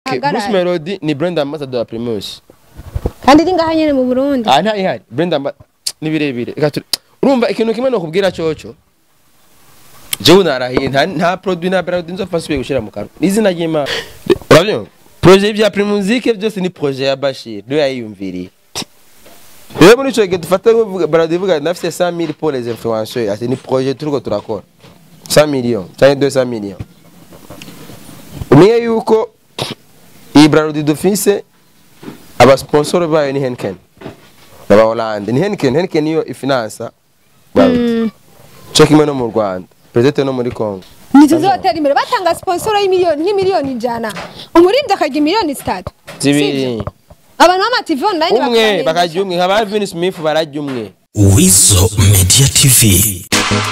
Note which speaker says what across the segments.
Speaker 1: Bruce
Speaker 2: ahagarare
Speaker 1: Melody ni brand ambassador wa Primus
Speaker 2: kandi iri ngaha nyene mu Burundi
Speaker 1: ah nta ihari brand amba ni birebire Reka tu- urumva ikintu kimwe no kubwira coco jewe narahiye nta nta produit na brand nzo fasubiye gushira mu kanwa izina ry'Imana urabyumva projet bya Primusique byose ni projet ya Bashir niwe yayiyumviriye rero muri ico gihe dufata nkuvuga baradi vuga nafise 100000 pour les influenceurs ati ni projet turiko turakora 100 millions cyangwa 200 millions umenye yuko iyi brand dufise abasponsor bayo ni Henken n'aba Hollande ni Henken Henken niyo ifinansa Bralud cyo kimwe no mu Rwanda peut-être no muri Congo
Speaker 2: ntituzotera imbere batanga sponsor y'imiliyoni nk'imiliyoni ijana umuririmbyi akarya miliyoni zitatu
Speaker 1: zibiri
Speaker 2: abantu b'amativi online
Speaker 1: umwe
Speaker 2: bakabanezeza.
Speaker 1: bakarya umwe nka ba Vin Smith bararya umwe
Speaker 3: Weasel Media TV.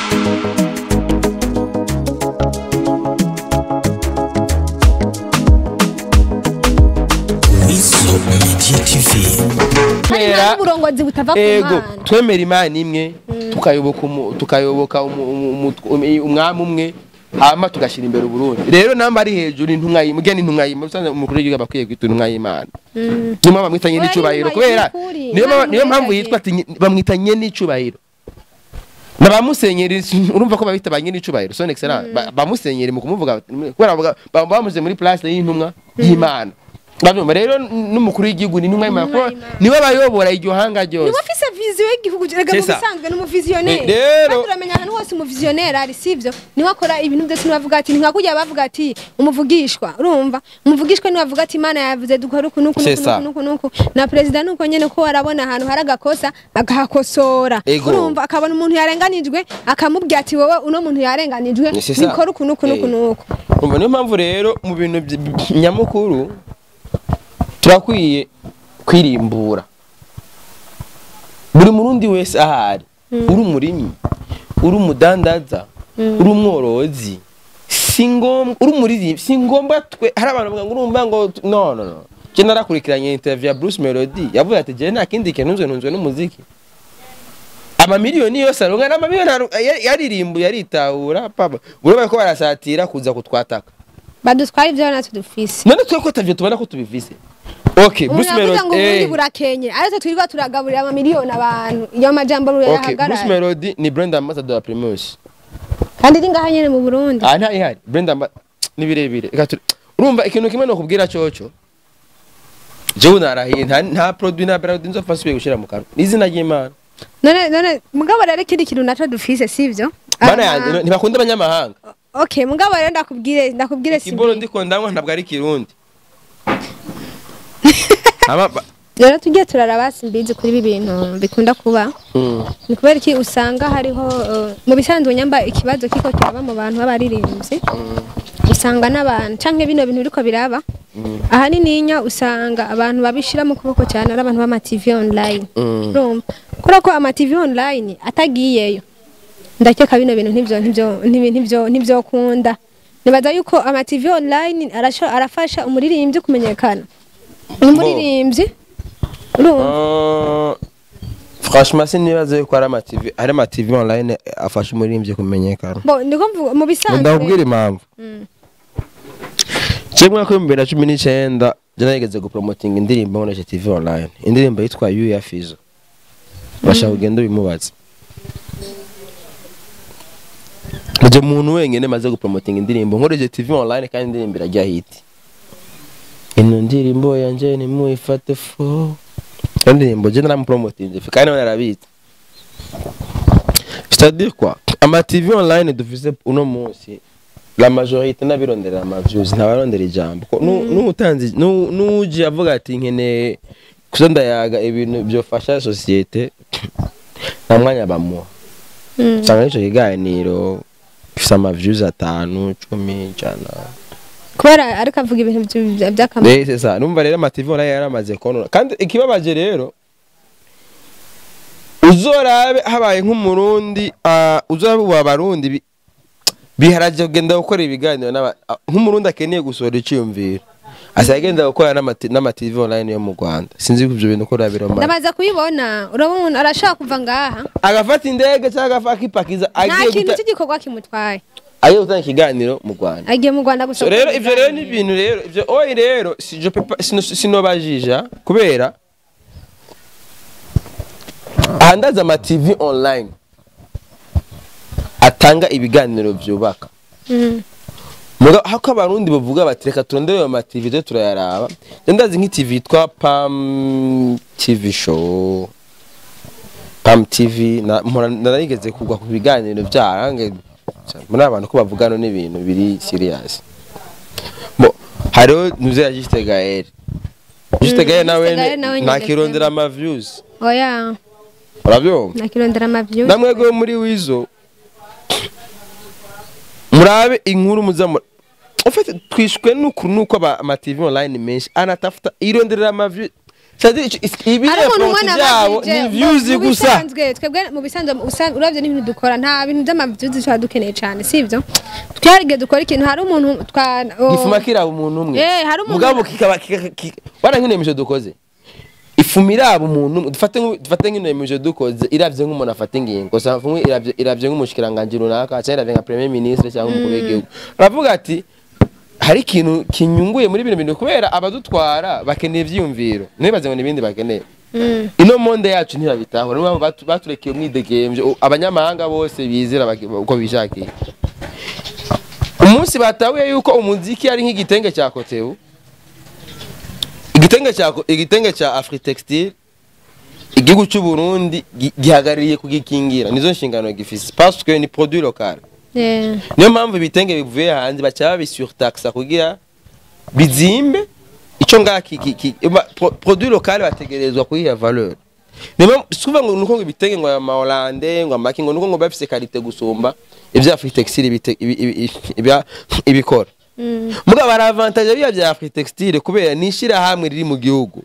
Speaker 3: Weasel Media TV.
Speaker 2: hari
Speaker 1: Kubera-
Speaker 2: n'uburongozi butava ku
Speaker 1: ego
Speaker 2: mana
Speaker 1: twemera imana imwe tukayoboka umu- tukayoboka umu- umu- umu- umu- umwami umwe hama tugashyira imbere uburundi rero namba ari hejuru intumwa y'imana ugena intumwa y'imana usanzwe umukuru w'igihugu aba akwiye kwita intumwa y'imana niyo mpamvu bamwitanye
Speaker 2: Oya,
Speaker 1: n'icubahiro
Speaker 2: intumwa
Speaker 1: kubera
Speaker 2: y'ukuri,
Speaker 1: niyo
Speaker 2: Imana
Speaker 1: mpamvu- niyo mpamvu
Speaker 2: imurengage.
Speaker 1: yitwa ati nye- bamwitanye n'icubahiro na ba musenyeri urumva ko babita ba nyir'icubahiro son excellence Ba- ba musenyeri mu kumuvuga kubera bavuga- ba- bamuze muri place y'intumwa y'imana Urabyumva? rero n'umukuru w'igihugu ni intumwa y'imana kuko niwe bayobora iryo hanga ryose
Speaker 2: niba ufise viziyo y'igihugu rega mu
Speaker 1: C'est ça.
Speaker 2: bisanzwe ni umuviziyoneri
Speaker 1: Eh, rero-
Speaker 2: kandi uramenya ahantu hose umuviziyoneri ari sivyo niwe akora ibintu byose niwe avuga ati ntinkakujya bavuga ati umuvugishwa urumva umuvugishwa niwe avuga ati imana yavuze dukora uku nuku
Speaker 1: C'est
Speaker 2: nuku
Speaker 1: ça.
Speaker 2: nuku nuku nuku na perezida nuko nyene ko arabona ahantu hari agakosa agahakosora
Speaker 1: Ego.
Speaker 2: urumva akabona umuntu yarenganijwe akamubwira ati wowe uno muntu yarenganijwe
Speaker 1: C'est ça.
Speaker 2: bikora uku nuku nuku
Speaker 1: Eh.
Speaker 2: nuku
Speaker 1: umva niyo mpamvu rero mu bintu by- by- nyamukuru turakwiye kwirimbura buri murundi wese ahari uri umurimyi uri umudandaza uri umworozi si ngombwa uri umuririmbyi si ngombwa twe hari abantu bavuga ngo urumva ngo tu- no no no je narakurikiranye interview ya Bruce Melody yavuze ati je nta kindi kintu nzwe ntunzwe n'umuziki amamiliyoni yose aronka n'amamiliyoni aronka- ya- yaririmbuye aritahura papa urabona ko barasatira kuza kutwataka
Speaker 2: badutwara ibyo natwe dufise
Speaker 1: none twe ko tavyo tubona ko tubivise okay
Speaker 2: umuntu
Speaker 1: Bruce
Speaker 2: avuga ngo
Speaker 1: Melody
Speaker 2: uburundi
Speaker 1: eh,
Speaker 2: burakenye ariko twirirwa turagaburira amamiliyoni abantu iyo majambo
Speaker 1: okay Bruce
Speaker 2: yahagarara
Speaker 1: Melody ni brand ambassador wa Primus
Speaker 2: kandi iri ngaha nyene mu burundi
Speaker 1: ah nta ihari brand amba ni birebire Reka tu- urumva ikintu kimwe no kubwira coco jewe narahiye nta nta produit na brand nzo fasubiye gushira mu kanwa izina ry'Imana
Speaker 2: none none mugabo rero ikindi kintu naco dufise sivyo
Speaker 1: mana
Speaker 2: Aha.
Speaker 1: yanjye ntibakunda abanyamahanga
Speaker 2: okay mugabo rero ndakubwire ndakubwire
Speaker 1: kibolo
Speaker 2: sibi
Speaker 1: ndiko ndanywa ntabwo ari kirundi Ama- ba-
Speaker 2: rero tugiye turaraba simbizi kuri ibi bintu bikunda kuba
Speaker 1: Mm.
Speaker 2: ni kubera iki usanga hariho uh, mu bisanzwe nyamba ikibazo kiko kiraba mu bantu b'abaririmbyi usanga n'abantu canke bino bintu biriko biraba ahanini nya usanga abantu babishira mu kuboko cyane ari abantu b'ama TV online
Speaker 1: Mm.
Speaker 2: urumva kubera ko ama TV online atagiyeyo ndakeka bino bintu ntibyo ntibyo ntibi- ntibyo ntibyo kunda nibaza yuko ama TV online arasho arafasha umuririmbyi kumenyekana umuririmbyi urumva
Speaker 1: Uh, franchement sinibaza yuko ari ama TV ari ama TV online afasha umuririmbyi kumenyekana
Speaker 2: bo ndiko mvuga mu bisanzwe
Speaker 1: ndakubwira impamvu je mwaka w'ibihumbi bibiri na cumi n'icyenda je narigeze gupromotinga indirimbo nkoresha TV online indirimbo yitwa You ya Fizo bashaka kugenda ubimubaza Nije muntu wenyine maze gupromotinga indirimbo nkoresha TV online kandi indirimbo irajya hiti ino ndirimbo yanje nimuyifate fo iyo ndirimbo je naramupromotinze kandi nawe narabitse c'est-à-dire quoi ama TV online dufise uno munsi la majorité n'abironderera ama views ntabarondera ijambo Ko nu- n'utanzi nu- n'uje avuga ati nkeneye kuza ndayaga ibintu byofasha societe nta mwanya bamuha usanga n'ico kiganiro gifise ama views atanu cumi ijana
Speaker 2: kubera ariko avuga ibintu bya- by'akamaro
Speaker 1: Eh, c'est ça numva rero ama TV online yaramaze konona kandi ikibabaje rero uzorabe habaye nk'umurundi ah, uzorabe ubu abarundi bi- biharaje kugenda gukora ibiganiro n'aba- ah, nk'umurundi akeneye gusohora iciyumviro asigaye agenda gukora n'amati- n'amativi online yo mu rwanda sinzi ko ivyo bintu ko urabiroma
Speaker 2: ndamaze kubibona urabona umuntu arashaka kuva ngaha
Speaker 1: agafata indege cyangwa agafata akipakiza
Speaker 2: nta
Speaker 1: agiye
Speaker 2: kintu
Speaker 1: guta
Speaker 2: cy'igikorwa kimutwaye
Speaker 1: agiye gutanga ikiganiro mu rwanda
Speaker 2: agiye mu rwanda gusa
Speaker 1: So rero ivyo rero ni ibintu rero ivyo oyi rero si je peux pas sino sinobajija kubera ahandaza ama TV online atanga ibiganiro vyubaka
Speaker 2: Mm.
Speaker 1: muga hako abarundi bavuga bati reka turondere ayo ma TV tujye turayaraba Je ndazi nk'TV yitwa Pam TV show Pam TV na mpora- narigeze kugwa ku biganiro byarange muri abantu ko bavugana n'ibintu biri serious bo hariho nuze ya Juste Gaël Juste Gaël nawe
Speaker 2: Juste Gaël nawe nyine
Speaker 1: ntakirondera ama views
Speaker 2: oya
Speaker 1: urabyumva
Speaker 2: nakirondera amavyu
Speaker 1: namwebwe muri wizo murabe inkuru muzamu ufite twishwe n'ukuri nuko aba ama TV online menshi anatafuta ironderera ama views c'est-à-dire ibi
Speaker 2: hari umuntu
Speaker 1: efforts
Speaker 2: ubona
Speaker 1: byabo
Speaker 2: abajije,
Speaker 1: ni
Speaker 2: mu-
Speaker 1: views
Speaker 2: mu
Speaker 1: gusa
Speaker 2: bisanzwe twebwe mu bisanzwe usa- uravye n'ibintu dukora nta bintu by'amavyuzi tuba dukeneye cane sivyo twarige dukora ikintu hari umuntu twa o-
Speaker 1: gifuma kiraba umuntu umwe
Speaker 2: Eh, hari umuntu-
Speaker 1: mugabo kikaba kika- kika- wana nk'ino emission dukoze ifuma iraba umuntu umwe dufate nk'u- dufate nk'ino emission dukoze iravye nk'umuntu afata ingingo sa fumwe iravye iravye nk'umushikiranganje runaka cyangwa iravye nka premier ministre cyangwa umukuru w'igihugu aravuga ati hari ikintu kinyunguye muri bino bintu kubera abadutwara bakeneye ivyiyumviro ntibaze ngo n'ibindi bakeneye
Speaker 2: Mm.
Speaker 1: ino monde yacu ntibabitaho niyo mpamvu batu- baturekeye umwidegemvyo U- abanyamahanga bose bizera baki- uko bishakiye umunsi batahuye yuko umuziki ari nk'igitenge cya kotebu igitenge cya ko- igitenge cya afritextile igihugu cy'u Burundi gi- gihagarariye kugikingira nizo nshingano gifise parce que ni produit local
Speaker 2: Yeah.
Speaker 1: niyo mpamvu ibitenge bivuye hanze baca babisurtaxa kugira bizimbe ico ngaha ki- ki- ki- ma- pro- produit local bategerezwa kuyiha valeur niyo mpamvu suva ngo nuko ngo ibitenge ngo ama Hollande ngo amaki ngo nuko ngo bafise karite gusumba ivya Afritextile ibite- ibi- ibi- ibi- ibya- ibikora
Speaker 2: Mm.
Speaker 1: muga bara avantage biya bya Afritextile kubera nishira hamwe riri mu gihugu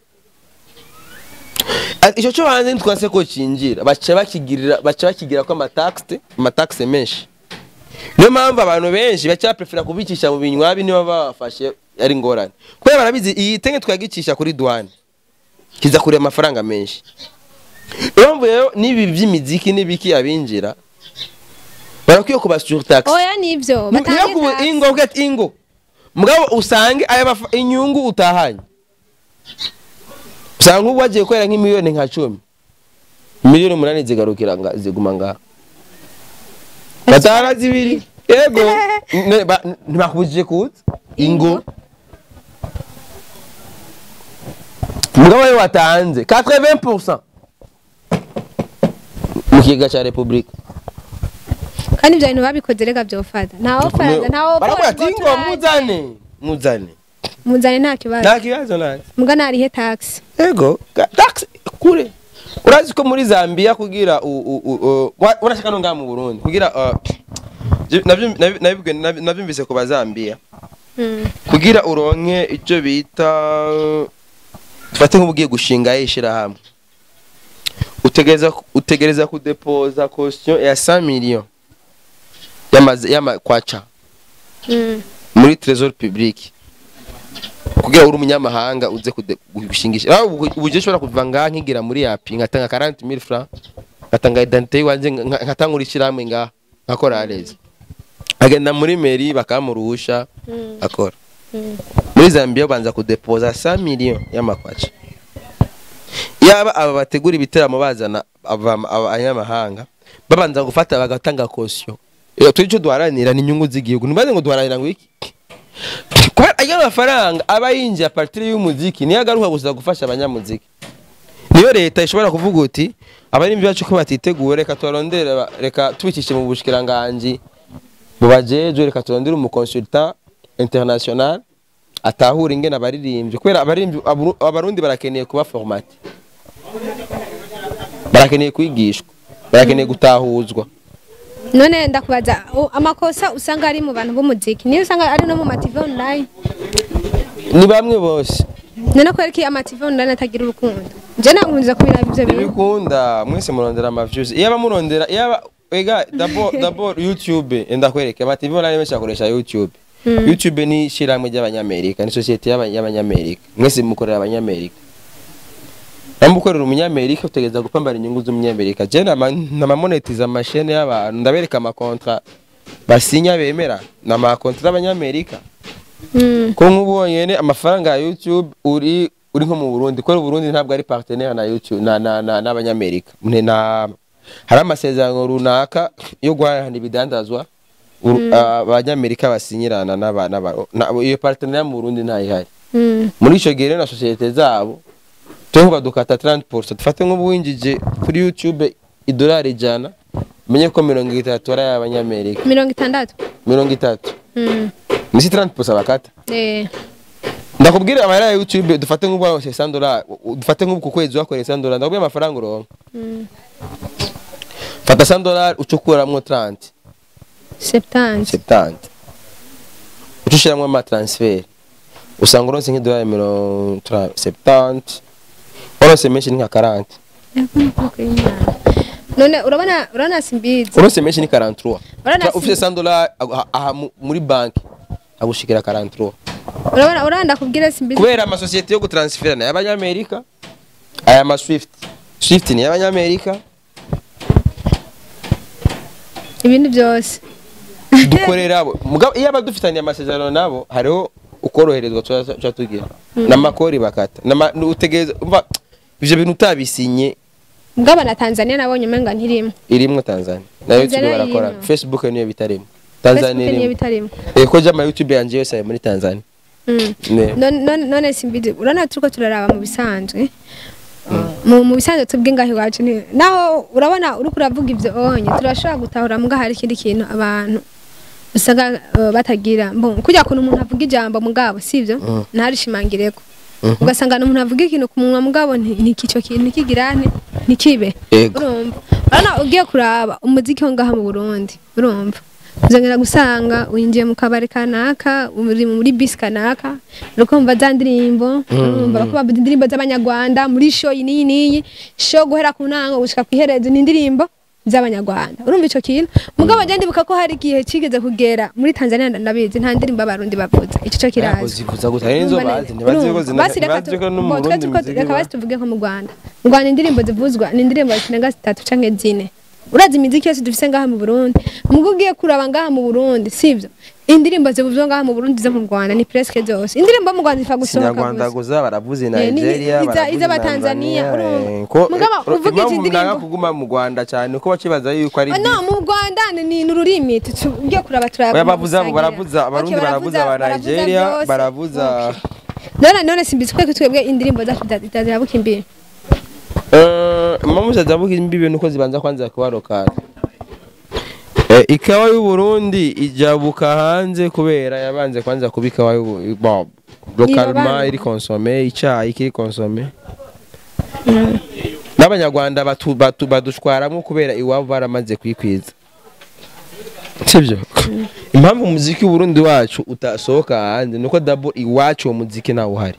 Speaker 1: Ati, ico cyo hanze ntitwase ko cinjira baca bakigirira baca bakigira ko amataxe amataxe menshi niyo mpamvu abantu benshi baca prefera kubicisha mu binywabi niba babafashe ari ngorane kubera barabizi iyi tenge twagicisha kuri douane kiza kure amafaranga menshi niyo mpamvu rero n'ibi by'imiziki n'ibiki abinjira barakwiye kubasurtax
Speaker 2: oya nivyo
Speaker 1: niyo
Speaker 2: batange
Speaker 1: kubu
Speaker 2: tax.
Speaker 1: ingo uvuga ati ingo mugabo usange aya mafa- inyungu utahanye usanga nk'ubu wagiye gukorera nk'imiliyoni nka cumi miliyoni umunani zigarukira nga ziguma ngaha batara zibiri yego Ne- ba- ntibakubujije kuza ingo mugabo we watanze 80% mu kigega cya repubulika
Speaker 2: kandi ibyo bintu babikoze rega byofata ntawo faraza ntawo
Speaker 1: barakubwira ati ingo muzane muzane
Speaker 2: muzane nta kibazo
Speaker 1: nta kibazo nta
Speaker 2: muga narihe tax
Speaker 1: ego ga- tax kure urazi ko muri zambia kugira u- u- u- u- wa- urashaka no ngaha mu burundi kugira uh, je- navyo- nabi- nabibwe- nabi- navyumvise ku bazambiya
Speaker 2: Mm.
Speaker 1: kugira uronke icyo bita dufate nk'ubugiye gushinga ishirahamwe utegereza utegereza kudepoza caution ya 100 millions y'amaze y'amakwaca
Speaker 2: Mm.
Speaker 1: muri trésor public kugira uri umunyamahanga uze kude- gushingisha aho uburyo ushobora kuva ngaha nkigira muri yapi ngatanga 40000 francs ngatanga identité yiwanje nka- nkatanga urishiramwe ngaha nkakora areze agenda muri mairie bakamuruhusha
Speaker 2: Mm.
Speaker 1: akora
Speaker 2: Mm.
Speaker 1: muri Zambia banza kudepoza 100 millions y'amakwaca yaba aba bategura ibiteramo bazana aba- abanyamahanga babanza gufata bagatanga caution iyo turi cyo duharanira ni inyungu z'igihugu ntibaze ngo duharanira ngo iki kubera ayo mafaranga aba yinjiye partire y'umuziki niyo agaruka gusa gufasha abanyamuziki niyo leta ishobora kuvuga uti abarimbi bacu ko batiteguye reka tubarondere ba- reka tubikishe mu bushikiranganji mu bajejwe reka turondere umukonsultant international atahura ingene abaririmbyi kubera abaririmbyi Abaru- abarundi barakeneye kuba formate barakeneye kwigishwa barakeneye gutahuzwa
Speaker 2: none ndakubaza u- amakosa usanga ari mu bantu b'umuziki niyo usanga ari no mu mativi online
Speaker 1: ni bamwe bose
Speaker 2: none kubera ko amativi online atagira urukundo njye nakunze kubiraba ibyo bintu
Speaker 1: ntibikunda mwese murondera amaviews iyaba murondera iyaba ega d'abord d'abord youtube enda kwereke ama tv online menshi akoresha youtube
Speaker 2: Mm.
Speaker 1: youtube ni ishyirahamwe ry'abanyamerika ni sosiyete y'aba- y'abanyamerika mwese mukorera abanyamerika namba ukorera umunyamerika utegereza gupambana inyungu z'umunyamerika je nama nama monetize amashene y'abantu ndabereka amakontra basinya bemera na makontra y'abanyamerika
Speaker 2: Mm.
Speaker 1: ko nk'ubonyene amafaranga ya youtube uri uri nko mu burundi kubera uburundi ntabwo ari partenaire na youtube na na na n'abanyamerika Mne- na hari amasezerano runaka yo guhahana ibidandazwa uru- abanyamerika basinyirana n'aba n'aba- na- iyo partenaire mu burundi ntayihari
Speaker 2: Mm.
Speaker 1: muri icyo gihe rero na sosiyete zabo turi badukata 30% dufate nk'ubu winjije kuri youtube idolari ijana umenye ko mirongo itatu ari ay'abanyamerika
Speaker 2: mirongo itandatu
Speaker 1: mirongo itatu
Speaker 2: Mm.
Speaker 1: ni si 30% bakata
Speaker 2: Eh.
Speaker 1: ndakubwira amahera ya youtube dufate nk'ubu waronse 100 dollars dufate nk'ubu ku kwezi wakoreye 100 dollars ndakubwira amafaranga uronka
Speaker 2: Mm.
Speaker 1: fata 100 dollars ucukuramwo 30
Speaker 2: septante
Speaker 1: 70 uca ushiramwo ama transfer usanga uronse nk'idolari mirongo 70 waronse menshi ni nka 40
Speaker 2: none urabona urabona simbizi
Speaker 1: uronse menshi ni 43
Speaker 2: Urabona
Speaker 1: Ufite
Speaker 2: si-
Speaker 1: 100 dollars aha- aha mu- muri banki agushikira 43
Speaker 2: urabona urabona ndakubwira simbizi
Speaker 1: kubera amasosiyete yo gutransfera ni ay'abanyamerika aya ma swift swift ni ay'abanyamerika
Speaker 2: ibindi byose
Speaker 1: dukorera bo mugabo iyo aba dufitaniye amasezerano nabo hariho ukoroherezwa tuba tuba tugira n'amakori bakata N'ama- utegereza umva ivyo bintu utabisinye
Speaker 2: mugabo na tanzania nabonye umenga ntirimo
Speaker 1: irimwo tanzania na youtube
Speaker 2: Tanzania
Speaker 1: barakora
Speaker 2: irimo.
Speaker 1: facebook niyo bitarimo
Speaker 2: facebook
Speaker 1: tanzania
Speaker 2: niyo
Speaker 1: irimo
Speaker 2: bitarimo
Speaker 1: Eh, ko jama youtube yanje yose ari muri tanzania
Speaker 2: Mm.
Speaker 1: Ne.
Speaker 2: none none- none simbizi urabona turiko turaraba mu bisanzwe mu mu bisanzwe tubwe ngaho iwacu ni naho urabona uriko uravuga ivyo onye turashobora gutahura muga hari ikindi kintu abantu usanga uh, batagira mbon kujya kuntu umuntu avuga ijambo mugabo sivyo
Speaker 1: Mm.
Speaker 2: ntarishimangireko
Speaker 1: Mhm.
Speaker 2: ugasanga umuntu avuga ikintu ku munwa mugabo ntikico kintu ntikigirane ntikibe
Speaker 1: Yego.
Speaker 2: urumva urabona ugiye kuraba umuziki wo ngaha mu Burundi urumva uzongera gusanga winjiye mu kabari kanaka uri muri bisi kanaka uriko umva za ndirimbo urumva bako bavuza indirimbo z'abanyarwanda muri show iyi n'iyi n'iyi show guhera ku ntango gushika kw'iherezo ni indirimbo z'abanyarwanda urumva ico kintu mugabo je ndibuka ko hari igihe cigeze kugera muri Tanzania ndabizi nta ndirimbo abarundi bavuza ico cyo kirazi
Speaker 1: zivuza gusa hari nizo bazi ntibazi ko zina
Speaker 2: basi reka
Speaker 1: ntibazi ko no
Speaker 2: tu-
Speaker 1: mu
Speaker 2: bo, twe
Speaker 1: burundi
Speaker 2: turiko-
Speaker 1: muziki
Speaker 2: reka
Speaker 1: iba.
Speaker 2: basi tuvuge nko mu rwanda mu rwanda indirimbo zivuzwa ni indirimbo zirenga zitatu canke zine urazi imiziki yose dufise ngaha mu burundi mugo ugiye kuraba ngaha mu burundi sivyo indirimbo zivuzwa ngaha mu burundi zo mu rwanda ni presque zose indirimbo mu rwanda zipfa gusohoka
Speaker 1: Kinyarwanda
Speaker 2: gusa
Speaker 1: guza baravuze
Speaker 2: Eh, ni-
Speaker 1: Nigeria
Speaker 2: iza-
Speaker 1: baravuze
Speaker 2: iz'Abatanzania,
Speaker 1: Tanzania,
Speaker 2: urumva.
Speaker 1: eh, ko
Speaker 2: Mugabo
Speaker 1: eh,
Speaker 2: uvuga izi
Speaker 1: impamvu
Speaker 2: ndirimbo-
Speaker 1: nanga kuguma mu Rwanda cyane ko bakibaza yuko ari
Speaker 2: Oh, no mu rwanda ni ni ururimi tutu- ugiye kuraba turaba
Speaker 1: Oya bavuza baravuza abarundi baravuza aba Nigeria baravuza
Speaker 2: none none simbizi ko twebwe indirimbo zacu zitazabuka imbere
Speaker 1: eh impamvu zadabuka imbibe nuko zibanza kwanza kubarokana Eh, ikawa y'u Burundi ijabuka hanze kubera yabanze kwanza kuba ikawa y'u Bu- bon localement
Speaker 2: Irabanza.
Speaker 1: iri consommer icyayi kiri consommer n'abanyarwanda batu- batu- badushwaramo kubera iwabo baramaze kwikwiza sibyo impamvu umuziki w'uburundi wacu utasohoka hanze nuko dabo iwacu uwo muziki ntawe uhari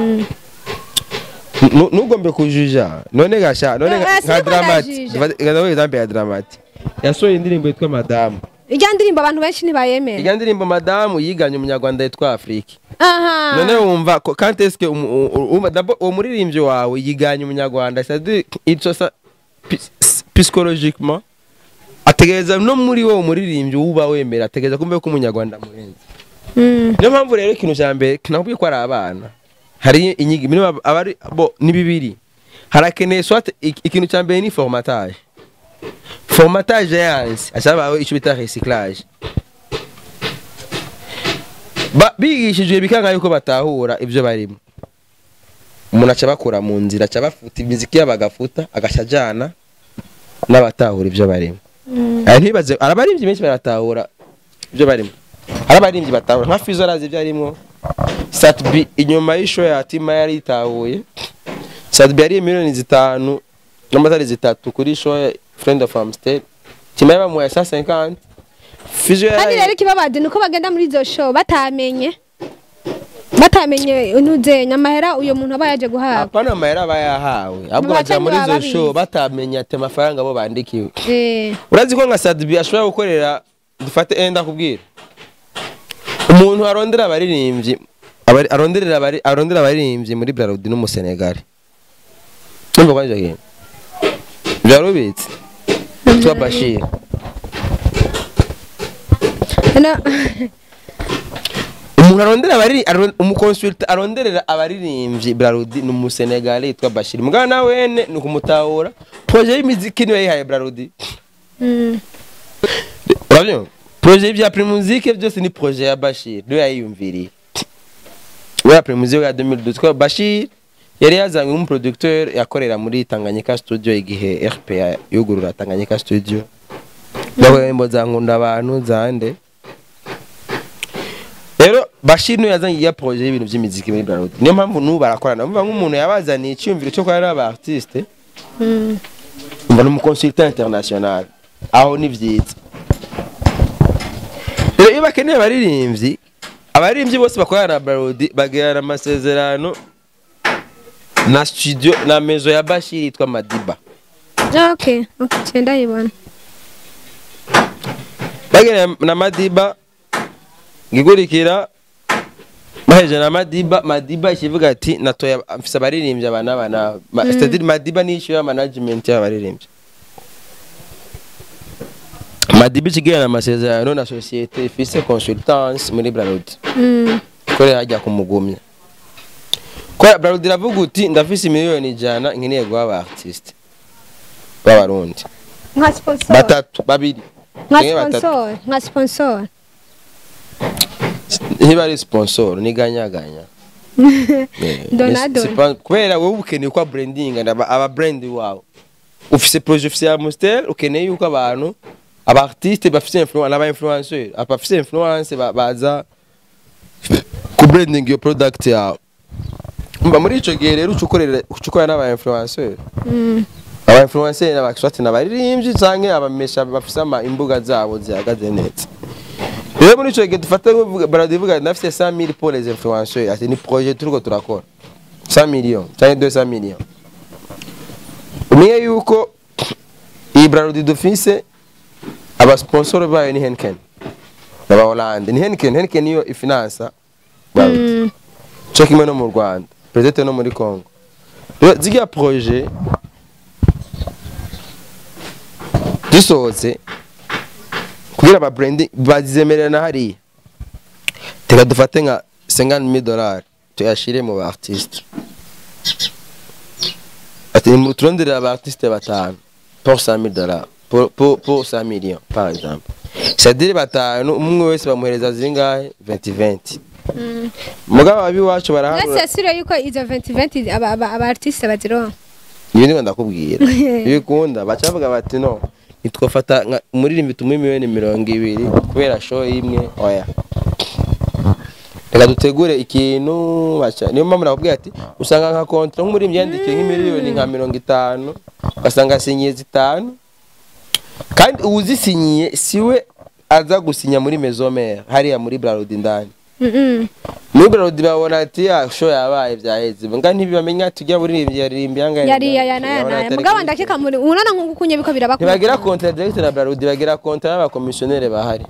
Speaker 1: Nu- ntugombe kujuja none gasha none
Speaker 2: Eh,
Speaker 1: nka-
Speaker 2: eh,
Speaker 1: nka
Speaker 2: siniko
Speaker 1: dramati
Speaker 2: ndajija.
Speaker 1: ndavuga example ya dramati yasohoye indirimbo yitwa madamu
Speaker 2: irya ndirimbo abantu benshi ntibayemera
Speaker 1: irya ndirimbo madamu yiganye umunyarwanda yitwa afurika
Speaker 2: aha
Speaker 1: none wumva ko- quand est-ce que umu- u- u- d'abord uwo muririmbyi wawe yiganye umunyarwanda c'est-à-dire icyo sa pi- psychologiquement ategereza no muri wowe umuririmbyi uba wemera ategereza kumva ko umunyarwanda amurenze
Speaker 2: Mm.
Speaker 1: niyo mpamvu rero ikintu cya mbere nakubwiye ko ari abana hari inyigi minimum abari bo ni bibiri harakeneye soit ik- ikintu cya mbere ni formatage formatage yanze ashaka icyo bita recyclage ba bigishijwe bikanga yuko batahura ibyo barimo umuntu aca bakura mu nzira aca bafuta imiziki yabo agafuta agaca ajyana n'abatahura ibyo barimo aya ntibaze arabaririmbyi benshi baratahura ibyo barimo hari abaririmbyi batahura nka fizo arazi ibyo arimo satbi inyuma y'isho ya tima yari yitahuye satbi yari miliyoni zitanu n'amatari zitatu kuri show ya friend of amstel tima yabamuhaye sa 50 fizo
Speaker 2: kandi rero
Speaker 1: yari
Speaker 2: ikibabaje ni uko bagenda muri izo show batamenye batamenye ntuzenya amahera uyo muntu aba yaje guhabwa
Speaker 1: apana amahera aba yahawe ahubwo
Speaker 2: Baca
Speaker 1: baja muri
Speaker 2: ntibaba
Speaker 1: izo show
Speaker 2: babizi.
Speaker 1: batamenya ati amafaranga bo bandikiwe
Speaker 2: Eh,
Speaker 1: urazi ko nka sadbi ashobora gukorera dufate enda kubwira umuntu arondera abaririmbyi abari- aronderera abari- arondera abaririmbyi muri Braludi n'umusenegali numva kwanje kintu byarubitse twa Bashir
Speaker 2: no
Speaker 1: umuntu arondera abari aron- umukonsulta aronderera abaririmbyi Brarudi ni umusenegale yitwa Bashir mugabo na wene ni ukumutahura projet y'imiziki niwe yihaye Brarudi
Speaker 2: Mm.
Speaker 1: urabyumva projet bya Primusique byose ni projet ya Bashir niwe yayiyumviriye we ya Primusique ya 2012 kwa Bashir yari yazanywe nk'umuproducteur yakorera muri Tanganyika studio igihe RPA yugurura Tanganyika studio bahembo za nkunda abantu zande rero Bashir niwe yazanye ya projet y'ibintu by'imiziki muri Brarudi niyo mpamvu n'ubu barakorana umva nk'umuntu yabazaniye icyumviro cyo korana n'aba artiste
Speaker 2: Mm.
Speaker 1: umva n'umuconsultant international aho ni byiza rero iyo bakeneye abaririmbyi abaririmbyi bose bakorana na Brarudi bagirana amasezerano na studio na mezo ya Bashir yitwa Madiba
Speaker 2: Ah, okay okay cyenda yibona
Speaker 1: bagirana na Madiba ngigurikira baheje na Madiba Madiba ikivuga ati natoya mfise abaririmbyi aba n'aba n'aba Ma- c'est-à-dire Madiba ni issue ya management y'abaririmbyi Madiba ikigirana amasezerano na societe ifise consultance muri Brarudi
Speaker 2: Mm.
Speaker 1: ikorera hajya kumugumya kubera Brarudi iravuga uti ndafise miliyoni ijana nkeneye guha aba artiste b'abarundi
Speaker 2: nka sponsor
Speaker 1: batatu babiri
Speaker 2: nka
Speaker 1: canke batatu
Speaker 2: sponsor nka sponsor
Speaker 1: ntiba ari sponsor ni ganyaganya Eh,
Speaker 2: Donado.
Speaker 1: ni- c'est pas- kubera wowe ukeneye kwa branding aba aba brand wawe ufise projet ufise ya Amstel ukeneye yuko abantu aba artiste bafise influence aba influenceur abafise influence ba- baza ku branding your product yawe mba muri ico gihe rero ucukorera ucukorera n'aba influenceur
Speaker 2: Mm.
Speaker 1: aba influencer n'abaswati n'abaririmbyi canke abamesha bafise ama imbuga zabo zihagaze neza rero muri ico gihe dufata nk'uvuga- baradivuga nafise 100000 pour les influenceurs ati ni projet turiko turakora 100 millions canke 200 millions umenye yuko iyi brarudi dufise abasponsor bayo ni Henken n'aba Hollande ni Henken Henken niyo ifinansa brarudi
Speaker 2: Mm.
Speaker 1: cyo kimwe no mu Rwanda peut-être no muri Congo rero ziriya projet dusohotse kugira aba branding bazizemerera na hariya teka dufate nka 50000 dollars tuyashire mu ba artiste ati mu turonderera aba artiste batanu pour 100000 dollars pour pour pour 5 millions par exemple c'est-à-dire batanu umwe wese bamuhereza zingahe 20 20
Speaker 2: Mm.
Speaker 1: mugabo abiwacu
Speaker 2: Mwese
Speaker 1: barahanura
Speaker 2: yasubira yuko izo 2020 aba aba aba artiste bazironka
Speaker 1: iyo ndimo ndakubwira iyo ukunda baca bavuga bati no nitwafata nka umuririmbi tumuhe miliyoni mirongo ibiri kubera show imwe oya reka dutegure ikintu baca niyo mpamvu nakubwira ati usanga nka kontra nk'umuririmbi yandikiye nk'imiliyoni nka mirongo itanu ugasanga asinyiye zitanu kandi uwuzisinyiye siwe aza gusinya muri mezomere hariya muri brarudi indani
Speaker 2: Mm.
Speaker 1: muri brarudi babona ati ya show yabaye byaheze nga ntibamenya tujya buririmbyi yaririmbye yangahe
Speaker 2: yari ya ya na na mugabo ndakeka muri unaona nkuko kunye biko birabakora
Speaker 1: ntibagira kontra direct na brarudi bagira kontra n'abakomisiyoneri bahari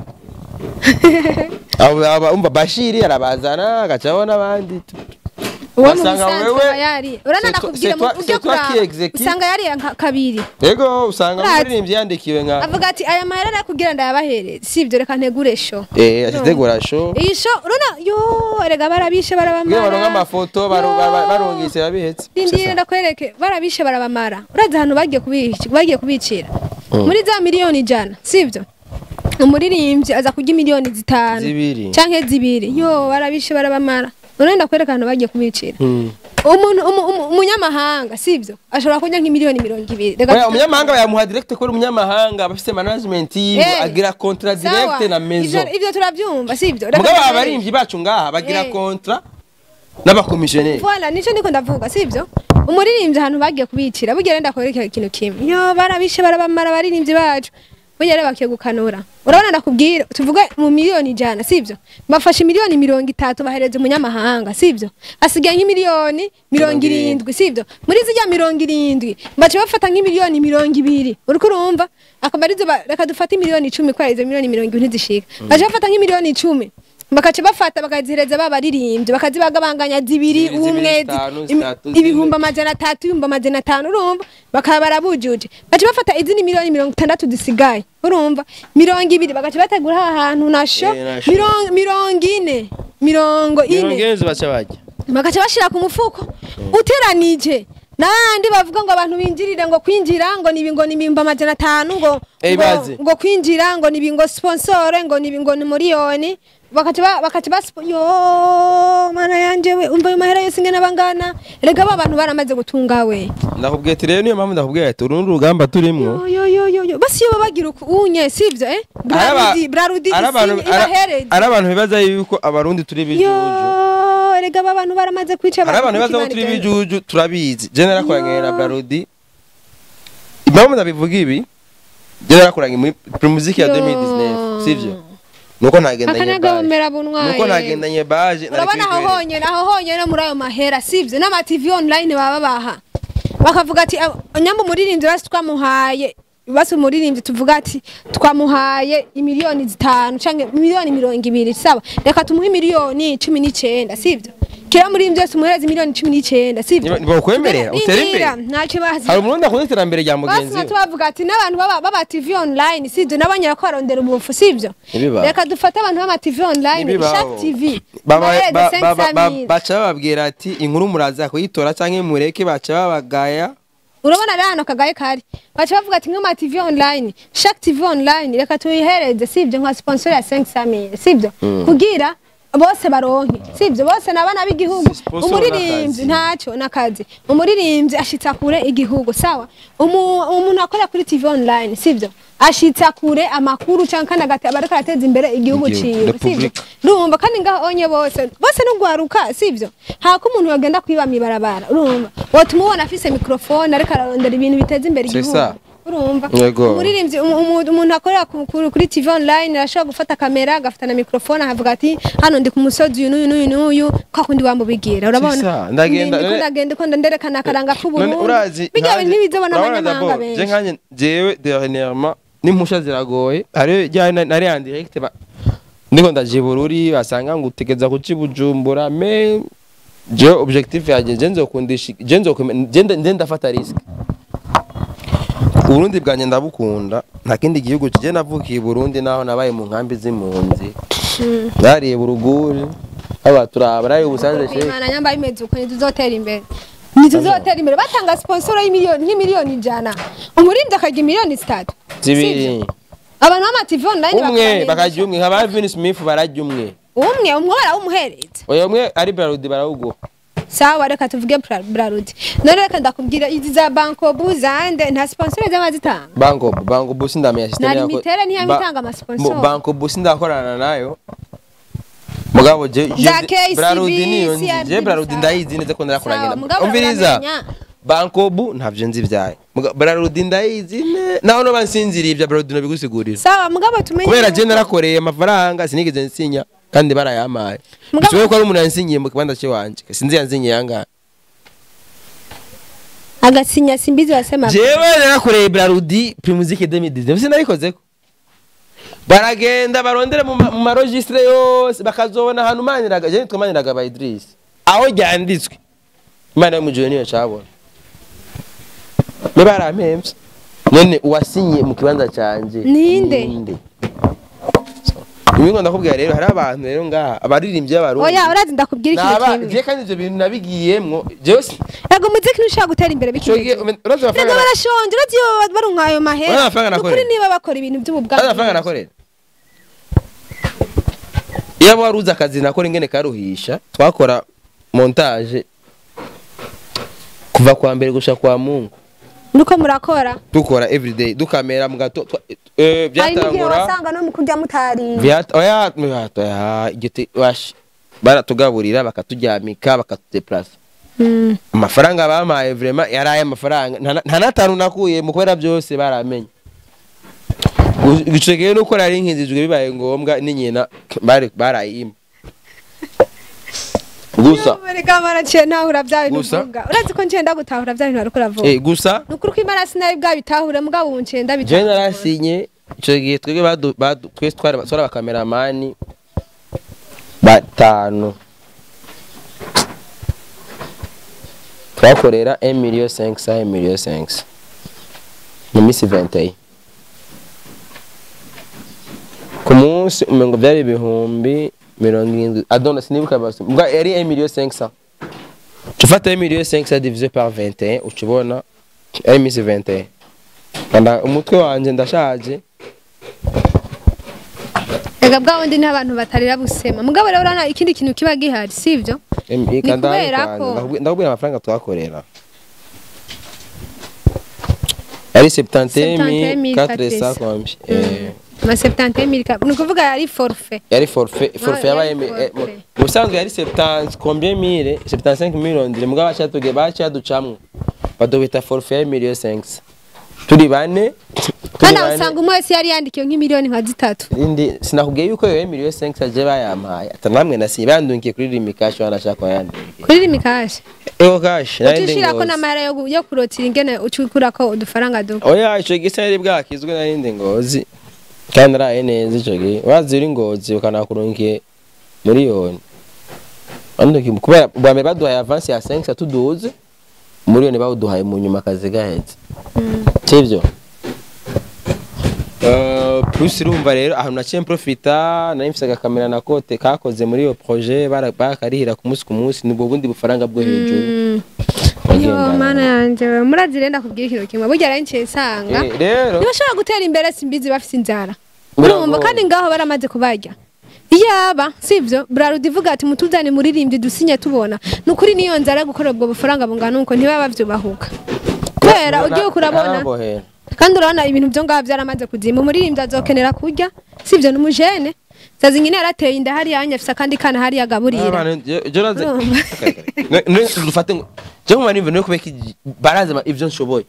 Speaker 1: abo aba umva bashiri arabazana agacaho n'abandi
Speaker 2: uwo mu
Speaker 1: Ugasanga
Speaker 2: bisanzwe
Speaker 1: wewe-
Speaker 2: aba yari urana
Speaker 1: c'est toi-
Speaker 2: nakubwira
Speaker 1: c'est toi-
Speaker 2: mu
Speaker 1: c'est
Speaker 2: buryo
Speaker 1: toi qui
Speaker 2: bwa
Speaker 1: exécute.
Speaker 2: usanga yari nka kabiri
Speaker 1: yego usanga
Speaker 2: Urazi.
Speaker 1: umuririmbyi yandikiwe nka
Speaker 2: avuga ati aya mahera arakugira ndayabahereze sibyo reka ntegure show
Speaker 1: eh ategura show
Speaker 2: iyi show urana yo erega barabishe
Speaker 1: kugira baronke
Speaker 2: barabamara
Speaker 1: amafoto baro- bara- barungise babihetse
Speaker 2: Rindira ndakwereke barabishe barabamara urazi ahantu bagiye kubici bagiye kubicira
Speaker 1: Mm.
Speaker 2: muri za miliyoni ijana sibyo umuririmbyi aza kurya miliyoni zitanu
Speaker 1: Zibiri.
Speaker 2: canke zibiri yo barabishe barabamara none ndakwereka ahantu bagiye kubicira
Speaker 1: Hmm.
Speaker 2: umuntu umu- umu- umunyamahanga sibyo ashobora kurya nk'imiliyoni mirongo ibiri Reka
Speaker 1: Oya,
Speaker 2: tuta-
Speaker 1: umunyamahanga bayamuha direct kubera umunyamahanga bafite management yiwe
Speaker 2: Eh.
Speaker 1: agira kontra
Speaker 2: Sawa,
Speaker 1: direct na mezo
Speaker 2: ivyo- ivyo turavyumva sibyo Reka
Speaker 1: mugabo
Speaker 2: tuta-
Speaker 1: abaririmbyi bacu ngaha bagira
Speaker 2: Eh.
Speaker 1: kontra n'abakomisiyoneri
Speaker 2: Voilà, nico ndiko ndavuga sibyo umuririmbyi ahantu bagiye kubicira burya rero ndakwereka ikintu kimwe yo barabishe barabamara abaririmbyi bacu burya rero bakiye gukanura urabona ndakubwira tuvuge mu miliyoni ijana sibyo bafashe miliyoni mirongo itatu bahereza umunyamahanga sibyo asigaye nk'imiliyoni mirongo irindwi sibyo muri zijya mirongo irindwi baca bafata nk'imiliyoni mirongo ibiri uriko urumva akaba arizo ba- reka dufate imiliyoni icumi kubera izo miliyoni mirongo ibiri ntizishika baca bafata nk'imiliyoni icumi bakaca bafata bakazihereza babaririmbyi bakazibagabanganya zibiri
Speaker 1: Zibiri, zibiri,
Speaker 2: umwe
Speaker 1: zitanu,
Speaker 2: zi-
Speaker 1: zitatu,
Speaker 2: im-
Speaker 1: zine.
Speaker 2: ibihumbi amajana atatu ibihumbi amajana atanu urumva bakaba barabujuje baca bafata izindi miliyoni mirongo itandatu zisigaye urumva mirongo ibiri bagaca bategura ha hantu nasho
Speaker 1: Eh, nasho.
Speaker 2: mirongo mirongo ine mirongo
Speaker 1: mirongo
Speaker 2: ine
Speaker 1: ine baca bajya
Speaker 2: bagaca bashira ku mufuko uteranije n'ahandi bavuga ngo abantu binjirire ngo kwinjira ngo nibi ngo nibimba amajana atanu ngo
Speaker 1: Eh,
Speaker 2: ngo,
Speaker 1: bazi.
Speaker 2: ngo kwinjira ngo nibi ngo sponsore ngo nibi ngo ni miliyoni bakaca ba- bakaca bas yo mana yanje we umva ayo mahera yose ingene bangana erega ba bantu baramaze gutunga we
Speaker 1: ndakubwiye ati rero niyo mpamvu ndakubwiye ati urundi rugamba turimwo
Speaker 2: yo yo yo yo yo basi iyo bagira uku unye sivyo eh
Speaker 1: Araba-
Speaker 2: brarudi brarudi
Speaker 1: ari abantu-
Speaker 2: isinye
Speaker 1: ara-
Speaker 2: ibahereze
Speaker 1: ari abantu bibaza yuko abarundi turi bijuju
Speaker 2: yo erega ba bantu baramaze kwica
Speaker 1: hari abantu bibaza ko turi bijuju turabizi je narakoranye na Brarudi impamvu ndabivuga ibi je narakoranye muri muziki ya
Speaker 2: Yo.
Speaker 1: 2019 sivyo nuko ntagendanye baje
Speaker 2: akanagahomera bunwaye
Speaker 1: nuko ntagendanye baje nari
Speaker 2: urabona aho
Speaker 1: kwigwera.
Speaker 2: honyine aho honyine muri ayo mahera sivyo n'ama TV online baba baha bakavuga ati "Ah, nyamba umuririmbyi basi twamuhaye basi umuririmbyi tuvuga ati twamuhaye imiliyoni zitanu canke miliyoni mirongo ibiri sawa reka tumuhe miliyoni cumi n'icenda sivyo kera muri byose umuhereza miliyoni cumi n'icenda sivyo
Speaker 1: Niba- bakwemerera, utere imbere.
Speaker 2: Indira, ntacyo bazi
Speaker 1: hari umurundi akunda iterambere rya
Speaker 2: basi
Speaker 1: mugenzi we
Speaker 2: tubavuga ati n'abantu baba baba TV online sivyo nabonye ko barondera ubufu sivyo
Speaker 1: Ntibibaho.
Speaker 2: reka dufate abantu b'ama TV online
Speaker 1: Ntibibaho.
Speaker 2: Shark TV
Speaker 1: Baba-
Speaker 2: bahereze
Speaker 1: ba- ba- ba- ba-
Speaker 2: 500
Speaker 1: baca bababwira ati inkuru muraza kuyitora canke mureke baca babagaya
Speaker 2: urabona rero hano kagaye kari baca bavuga ati nk'ama TV online Shark TV online reka tuyihereze sivyo nka sponsor ya 500 sivyo kugira bose baronke sivyo bose nabana b'igihugu
Speaker 1: Si sponsor
Speaker 2: umuririmbyi
Speaker 1: n'akazi.
Speaker 2: ntacyo nakazi umuririmbyi ashitsa kure igihugu sawa Umu- umuntu akora kuri TV online sivyo ashitsa kure amakuru canke kandi agate- bariko arateza imbere igihugu
Speaker 1: Igihugu,
Speaker 2: ciwe sivyo
Speaker 1: Republika.
Speaker 2: urumva kandi ngaho onye bose bose n'ugwaruka sivyo hako umuntu yogenda kwiba mibarabara urumva wotuma ubona afise mikrofone ariko ararondera ibintu biteza imbere
Speaker 1: C'est
Speaker 2: igihugu
Speaker 1: ça.
Speaker 2: urumva
Speaker 1: Yego.
Speaker 2: umuririmbyi umu- umu- umuntu akorera ku- ku- kuri TV online arashobora gufata kamera agafata na mikrofone akavuga ati hano ndi ku musozi uyu n'uyu n'uyu n'uyu kwa kundi wamubigira
Speaker 1: C'est ça,
Speaker 2: urabona
Speaker 1: ndagenda-
Speaker 2: Ndiko ndagenda ko nderekana akaranga
Speaker 1: none
Speaker 2: k'uburundi
Speaker 1: urazi
Speaker 2: bijya
Speaker 1: nkanjye-
Speaker 2: bintu ntibizobona
Speaker 1: urabona
Speaker 2: abanyamahanga
Speaker 1: d'abord, je
Speaker 2: benshi
Speaker 1: nkanje jewe dernièrement n'impusha ziragoye hariyo rya na- nari en direct ba ndiko ndaje i bururi basanga ngo utegeza kuci bujumbura me je objectif yanjye je nzokundisha je nzokome je nda- je ndafata risk Uburundi bwanjye ndabukunda nta kindi gihugu je navukiye i Burundi naho nabaye mu nkambi z'impunzi nariye buruguri aba turaba nari ubusanze shehe
Speaker 2: imana nyamba bimeze uko ntituzotera imbere ntituzotera imbere batanga sponsor y'imiliyoni nk'imiliyoni ijana umuririmbyi akagira miliyoni zitatu
Speaker 1: zibiri
Speaker 2: abantu b'ama TV online
Speaker 1: umwe
Speaker 2: bakabahereza.
Speaker 1: bakarya umwe nka ba Vin Smith bararya umwe
Speaker 2: umwe umwe barawumuhereza
Speaker 1: oya umwe ari Braludi barawuguha
Speaker 2: sawa reka tuvuge Bra- brarudi none reka ndakubwira izi za bankobu zande nta sponsor zaba zitanga
Speaker 1: banko banko busi ndamenya system
Speaker 2: Na
Speaker 1: yako-
Speaker 2: limitere niyo
Speaker 1: Ba-
Speaker 2: bitanga amasponsor.
Speaker 1: Mo- banko busi ndakorana nayo mugabo je je-
Speaker 2: Za KCB,
Speaker 1: Braludi niyo nzi
Speaker 2: CRB
Speaker 1: je Braludi
Speaker 2: sawa.
Speaker 1: ndayizi neza ko ndarakoranye
Speaker 2: Sawa,
Speaker 1: na
Speaker 2: mugabo
Speaker 1: umviriza
Speaker 2: uramenya.
Speaker 1: banko bu ntavyo nzi vyayo Muga- Braludi ndayizi ne naho no bansinziriye ibya Braludi no bigusigurira
Speaker 2: sawa mugabo tumenye
Speaker 1: kubera je
Speaker 2: yuko-
Speaker 1: narakoreye amafaranga sinigeze nsinya kandi barayamaye
Speaker 2: Mugabo-
Speaker 1: bishoboye ko ari umuntu yansinyiye mu kibanza cy'iwanje sinzi yansinyiye yangahe
Speaker 2: agasinya simbizi wasema
Speaker 1: jewe narakoreye Braludi Primusic 2019 sinabikoze ko baragenda barondere mu ma- mu marojistre yose bakazobona ahantu maniraga je nitwa maniraga ba Idris aho ryanditswe imana yo mujuru niyo cabona me barampemvye none uwasinye mu kibanza canje
Speaker 2: Ninde?
Speaker 1: Ibingo ndakubwira rero hari abantu rero ngaha abaririmbyi b'abarundi
Speaker 2: oya urazi ndakubwira ikintu
Speaker 1: Naba
Speaker 2: kimwe
Speaker 1: je kandi ivyo bintu nabigiyemwo jewe si-
Speaker 2: yego umuziki ntushobora gutera imbere
Speaker 1: ico gihe
Speaker 2: bikimeze
Speaker 1: urazi
Speaker 2: Rega
Speaker 1: amafaranga
Speaker 2: barashonje urazi iyo barunka ayo mahera
Speaker 1: Urazi amafaranga
Speaker 2: Ni ukuri
Speaker 1: nakorera?
Speaker 2: niba bakora ibintu by'ububwa
Speaker 1: urazi amafaranga nakorera iyo wari uzi akazi nakora ingene karuhisha twakora montage kuva kwa mbere gushika kwa mungu
Speaker 2: nuko murakora
Speaker 1: dukora everyday dukamera mu gato twa- eh,
Speaker 2: hari n'igihe
Speaker 1: byatangura
Speaker 2: wasanga no mu kurya mutari
Speaker 1: Vyat- oya oya, oya, igiti wash baratugaburira bakaturyamika bakatudeplasa
Speaker 2: Mm.
Speaker 1: amafaranga bampaye vrema yari aya mafaranga nta- nta n'atanu nakuye mu kubera byose baramenye gicegeye nuko nari nkizijwe bibaye ngombwa n'inyina bari barayima gusa
Speaker 2: reka baraciye ntahura bya bintu
Speaker 1: Gusa?
Speaker 2: uvuga urazi ko ncenda gutahura bya bintu ariko uravuga
Speaker 1: eh gusa
Speaker 2: ni ukuri ko imana sinari bwabitahure mugabo ubu ncenda
Speaker 1: je
Speaker 2: bitahura
Speaker 1: narasinye ico gihe twebwe badu- badu- twese twari twari abakameramani batanu twakorera 1 million 500 1 million 500 mu minsi 21 ku munsi umengo byari ibihumbi mirongo irindwi adona sinibuka basi mbwa yari 1 million 500 tufata 1 million 500 divisé par 21 ucibona ari minsi 21 Kanda umutwe wanje ndashaje
Speaker 2: Ega bwa wundi n'abantu batarira busema mugabo rero urabona ikindi kintu kiba gihari sivyo
Speaker 1: Em-
Speaker 2: Ni
Speaker 1: eka ndahari
Speaker 2: kubera
Speaker 1: kwanza.
Speaker 2: ko-
Speaker 1: Ndakubwi- ndakubwira amafaranga twakorera yari 70400
Speaker 2: 400
Speaker 1: combien eh
Speaker 2: ama 70000 ka ni ukuvuga yari forfait
Speaker 1: yari forfait forfait
Speaker 2: Ah,
Speaker 1: yabaye
Speaker 2: yari
Speaker 1: mi- eh, mu-
Speaker 2: forfait.
Speaker 1: mu busanzwe yari 70 combien mille 75 mille ndire mugabo bacatuge bacaducamwe badobita forfait ya million 5 turi bane turi
Speaker 2: kandi
Speaker 1: bane.
Speaker 2: usanga umwe wese yari yandikiwe nk'imiliyoni nka zitatu
Speaker 1: indi sinakubwiye yuko yoye million 5 aje bayampaye atanamwe nasinye bandungiye kuri rimikashi wanashaka yandungiye
Speaker 2: kuri rimikashi
Speaker 1: ego kashi nari ndi
Speaker 2: ucishirako
Speaker 1: ngozi.
Speaker 2: n'amahera yo gu- yo kurotira ingene ucikurako udufaranga duke
Speaker 1: oya ico gisa yari bwakizwe narindi ngozi kandi naraye neza ico gihe wazi uri ngozi ukanakurungiye miliyoni anduki kubera bwa mbere baduhaye avance ya 5 tuduze miliyoni bawuduhaye mu nyuma akazi gaheze sivyo Uh, plus urumva rero ahantu naciye mprofita nari mfise agakamera na kote kakoze muri iyo projet bara- bakarihira ku munsi ku munsi nibwo bundi bufaranga bwo hejuru
Speaker 2: yo
Speaker 1: Wagendana.
Speaker 2: mana yanje we murazi rero ndakubwira ikintu kimwe burya rero nciye nsanga
Speaker 1: Eh, rero
Speaker 2: ntibashobora gutera imbere simbizi bafite inzara
Speaker 1: Biragoye.
Speaker 2: urumva kandi ngaho baramaze kubarya iyaba sivyo brarudi ivuga ati mutuzane muririmbyi dusinye tubona ni ukuri niyo nzara yo gukorera ubwo bufaranga bungana uko ntibaba bavyubahuka kubera ugiye kurabona
Speaker 1: Narabohera.
Speaker 2: kandi urabona ibintu byo ngaho byaramaze kuzima umuririmbyi azokenera kurya sivyo n'umujene sazi nyine yarateye inda hariya yanya afise akandi kana hariya agaburira
Speaker 1: Abantu, je- je urazi-
Speaker 2: Urumva?
Speaker 1: Ne- ne- dufate ngo je nkuma nimva no kubeka igi- barazi ama- ivyo nshoboye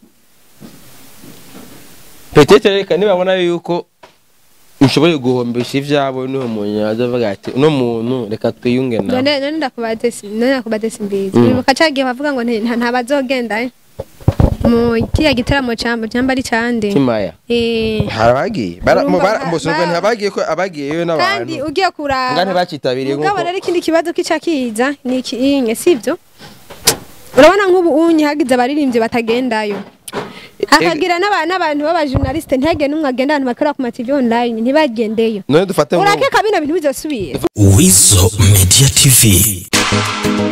Speaker 1: petete reka nibabona yuko nshoboye guhombesha ivyabo niho umuntu azavuga ati uno muntu reka twiyunge nawe
Speaker 2: none none ndakubate si- none ndakubate simbizi
Speaker 1: Mm.
Speaker 2: bibuka cagiye bavuga ngo nti- nta nta bazogenda eh. mu kiriya gitaramo cyamba cyamba ari cande
Speaker 1: kimaya
Speaker 2: eh
Speaker 1: harabagiye bara-
Speaker 2: Urumva
Speaker 1: mu bara-
Speaker 2: ba-
Speaker 1: mbosubwo
Speaker 2: ba-
Speaker 1: ntihabagiye ko abagiyeyo
Speaker 2: kandi
Speaker 1: n'abantu
Speaker 2: ugiye kuraba
Speaker 1: nga ntibacitabiriye
Speaker 2: mugabo
Speaker 1: nkuko
Speaker 2: rero ikindi kibazo kica kiza ni ikinye sivyo urabona nk'ubu unye hagize abaririmbyi batagendayo hakagira n'aba- n'abantu b'abajournaliste ntihagire n'umwe agenda ahantu bakorera ku ma TV online ntibagendeyo
Speaker 1: none dufate ngo
Speaker 2: urakeka bino bintu bizosubira
Speaker 3: Weasel Media TV.